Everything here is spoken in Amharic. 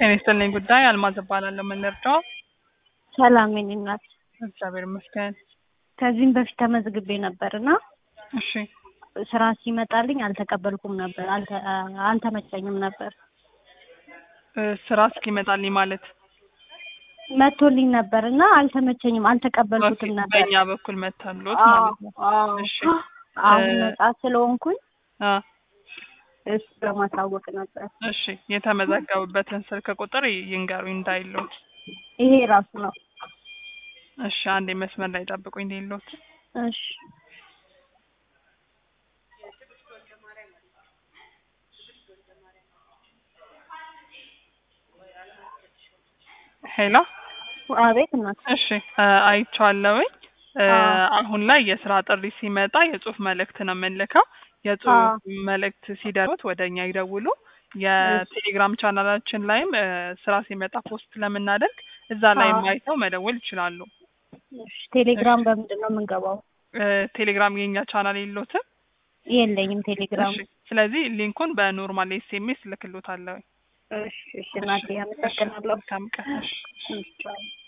ጤና ይስጥልኝ ጉዳይ አልማዝ እባላለሁ። ምን ልርዳው? ሰላም የኔ እናት። እግዚአብሔር ይመስገን። ከዚህም በፊት ተመዝግቤ ነበር እና እሺ ስራ ሲመጣልኝ አልተቀበልኩም ነበር፣ አልተ- አልተመቸኝም ነበር። እ ስራ እስኪመጣልኝ ማለት መቶልኝ ነበር እና አልተመቸኝም፣ አልተቀበልኩትም ነበር። በእኛ በኩል መታሎት አዎ፣ ማለት ነው። አዎ። እሺ አሁን እ- ነጻ ስለሆንኩኝ አ እሱ ለማሳወቅ ነበር። እሺ የተመዘገቡበትን ስልክ ቁጥር ይ- ይንገሩኝ እንዳይሎት። ይሄ ራሱ ነው። እሺ አንዴ መስመር ላይ ጠብቁኝ እንዳይሎት። እሺ ሄሎ አቤት እናት። እሺ እ አይቼዋለሁኝ። እ አዎ። አሁን ላይ የስራ ጥሪ ሲመጣ የጽሁፍ መልእክት ነው የምንልከው። የጽሁፍ አዎ። መልእክት ሲደርሱት ወደ እኛ ይደውሉ። የቴሌግራም ቻናላችን ላይም እ ስራ ሲመጣ ፖስት ስለምናደርግ እዛ ላይ አዎ። አይተው መደወል ይችላሉ። እሺ ቴሌግራም በምንድን ነው የምንገባው? እ ቴሌግራም የኛ ቻናል የለዎትም? የለኝም ቴሌግራም። እሺ ስለዚህ ሊንኩን በኖርማል ኤስኤምኤስ ልክሎታለሁ። እሺ እሺ እናቴ አመሰግናለሁ። መልካም ቀን። እሺ እሺ